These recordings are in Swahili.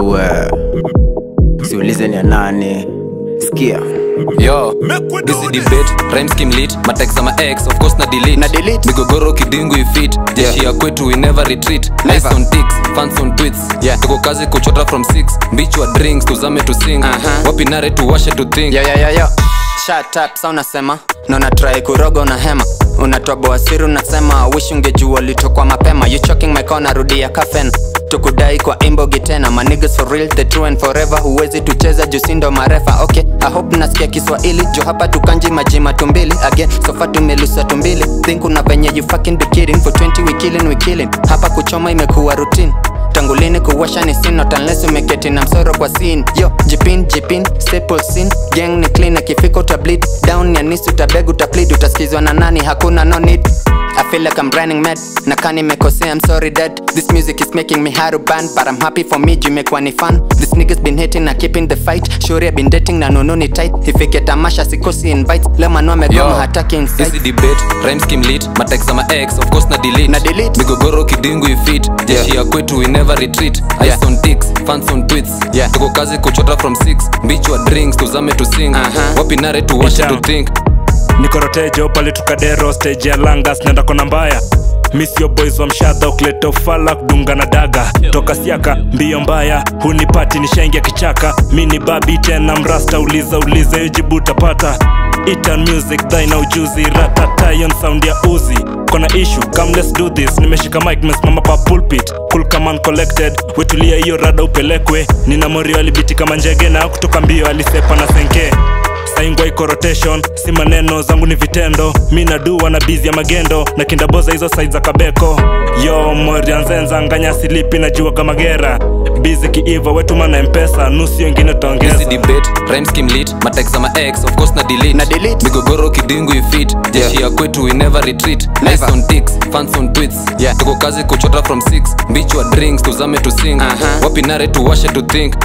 yangu eh. siulize ni ya nani sikia yo busy debate rhyme scheme lit matext ama x of course na delete Na delete. migogoro kidingu ifit jeshi ya kwetu we never retreat nice on ticks fans on tweets Yeah. tuko kazi kuchota from 6 mbichwa drinks tuzame to sing Aha. wapi nare tuwashe to think yo, yo, yo, yo. Shut up, sa unasema na unatrai kuroga unahema unatoboa siri unasema wish ungejua litokwa mapema you choking my corner rudia kafen tukudai kwa imbogi tena manigas for real the true and forever huwezi tucheza jusindo marefa okay i hope nasikia kiswahili jo hapa tukanji majima tumbili again sofa tumelusa tumbili think una venye you fucking be kidding for 20 we killing we killing hapa kuchoma imekuwa routine tangulini kuwasha ni sin not unless umeketi na msoro kwa sin yo jipin jipin staple sin gang ni clean akifika utableed down ya nisi utabeg utaplead utaskizwa na nani hakuna no need I feel like I'm running mad na kani mekosea I'm sorry dad This music is making me hard to ban But I'm happy for me juu imekuwa ni fun This niggas been hating na keeping the fight Shuri been dating na nono ni tight Ifike tamasha sikosi invites Leo manu amegoma hataki insight Busy debate rhyme scheme lit matext ama x of course na delete Na delete. migogoro kidingu ifit jeshi ya kwetu we never retreat Yeah. ice on ticks fans on tweets Yeah. tuko kazi kuchota from 6 mbichwa drinks tuzame to sing Aha. wapi nare tuwashe to Itam. think nikorotejo pale tukadero stage ya langas nenda kona mbaya misio boys wa mshadha ukileta ufala kudunga na daga toka siaka mbio mbaya hunipati nishaingia kichaka mi ni babi tena mrasta uliza uliza hiyo jibu utapata Itan music dhaina ujuzi ratata yon sound ya uzi kona issue come let's do this nimeshika mic mesimama pa pulpit cool kama collected wetulia hiyo rada upelekwe nina morio alibiti kama njege na kutoka mbio alisepa na senke saingwa iko rotation si maneno zangu ni vitendo mi nadua na bizi ya magendo na kindaboza hizo side za kabeko yo morianzenza nganya silipi najua kama gera bizi kiiva wetuma na mpesa nusu wengine Busy tutaongeza debate rhyme scheme lit matext ama x of course na delete Na delete. migogoro kidingu ifit jeshi ya kwetu we never retreat nice Never. on ticks fans on tweets Yeah. tuko kazi kuchota from 6 mbichwa drinks tuzame to sing Aha. wapi nare tuwashe to think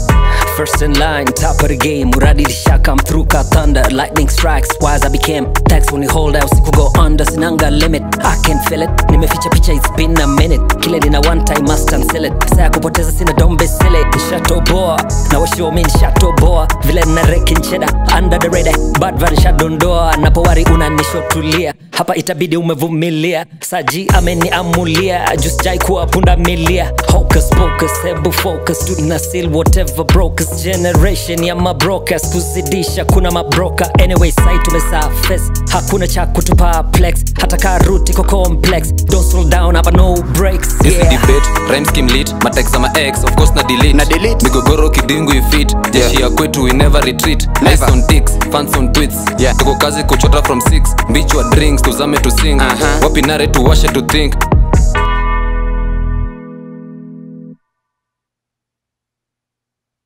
First in line, top of the game. Muradi Lisha come through, got thunder, lightning strikes. Wise I became tax when you hold out, siku go under, sinanga limit. I can feel it. Nimeficha picha, it's been a minute. Kile nina one time, must cancel it. Saya kupoteza sina dombe sile. Nishatoboa, na washo mi nishatoboa. Vile na rekin cheddar, under the radar. Bad van shadondoa, napowari unanishotulia. Hapa itabidi umevumilia. Saji ameniamulia, just jai kuwa punda milia. Hocus pocus, hebu focus, tuna seal whatever brokers. Generation ya mabrokers, kuzidisha kuna mabroka. Anyway, sai tumesurface, hakuna cha kutupa plex. Hata karuti ko complex, don't slow down, hapa no breaks. Busy Yeah. debate rhyme scheme lit matext ama x of course na delete Na delete. migogoro kidingu ifit jeshi ya kwetu we never retreat nice Never. on ticks fans on tweets Yeah. tuko kazi kuchota from 6 mbichwa drinks tuzame to sing Aha. wapi nare tuwashe to think